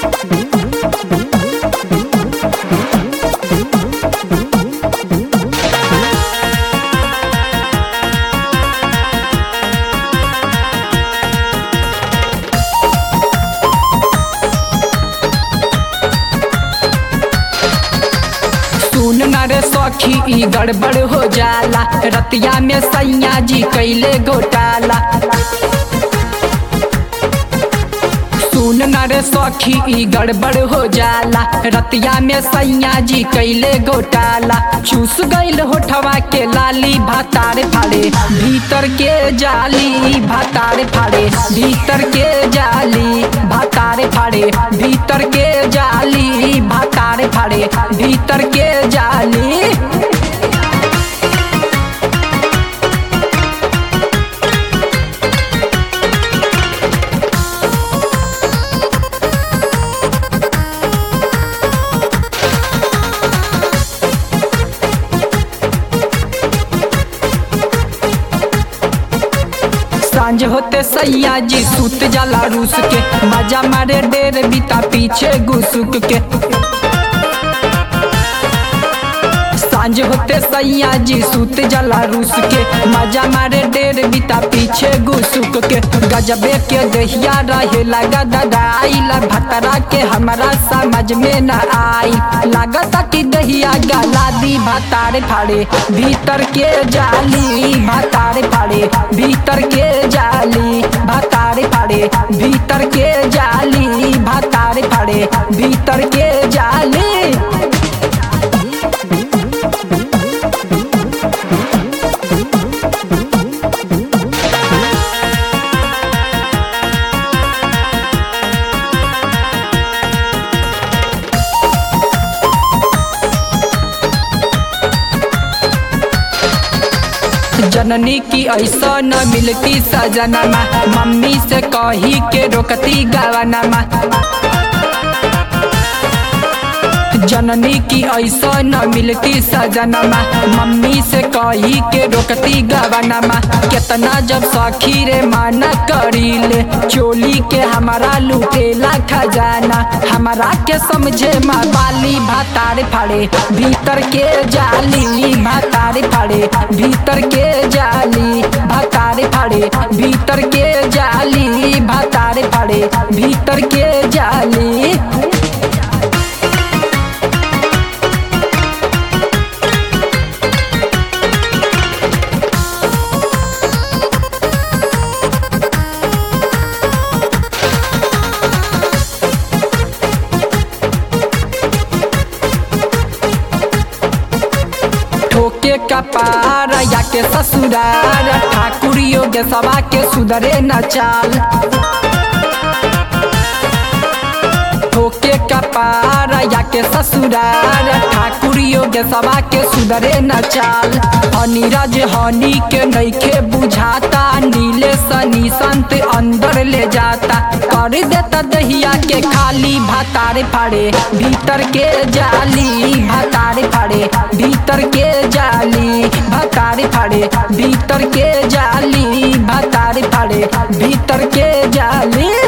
सुन न रे सखी ई गड़बड़ हो जाला रतिया में सैया जी कैले घोटाला सुन न रे सखी ई गड़बड़ हो जाला रतिया में सैया जी कैले घोटाला चूस गईल होठवा के लाली भातार फाड़े भीतर के जाली भातार फाड़े भीतर के जाली भातार फाड़े भीतर के जाली भातार फाड़े भीतर के जाली सांझ होते सैया जी सूत जाला रूस के मजा मारे डेर बीता पीछे घुसुक के सांझ होते सैया जी सूत जाला रूस के मजा मारे डेर बीता पीछे घुसुक के गजबे के दहिया रहे लगा ददाइला भतरा के हमारा समझ में न आई लागता कि दहिया गला दी भतारे फाड़े भीतर के जाली भतारे फाड़े भीतर के जाली भतारे फाड़े भीतर के जाली भतारे फाड़े भीतर के जाली जननी की ऐसा न मिलती सजनमा मम्मी से कही के रोकती गवनमा जननी की ऐसा न मिलती सजनमा मम्मी से कही के रोकती गवनमा केतना जब सखी रे माना करीले चोली के हमारा लुटेला खजाना हमारा के समझे माँ बाली भातार फाड़े भीतर के जाली भातार फाड़े भीतर के जाली भातार फाड़े भीतर के जाली भातार फाड़े भीतर के जाली ठोके का पारा या के ससुरार ठाकुर योग्य सभा के सुधरे न चाल ठोके का पारा या के ससुरार ठाकुर योग्य सभा के सुधरे न चाल अनिरज हनी के नईखे बुझाता नीले सनी संत अंदर ले जाता कर देता दहिया के खाली भातार फाड़े भीतर के जाली भातार फाड़े भीतर के जाली भातार फाड़े भीतर के जाली भातार फाड़े भीतर के जाली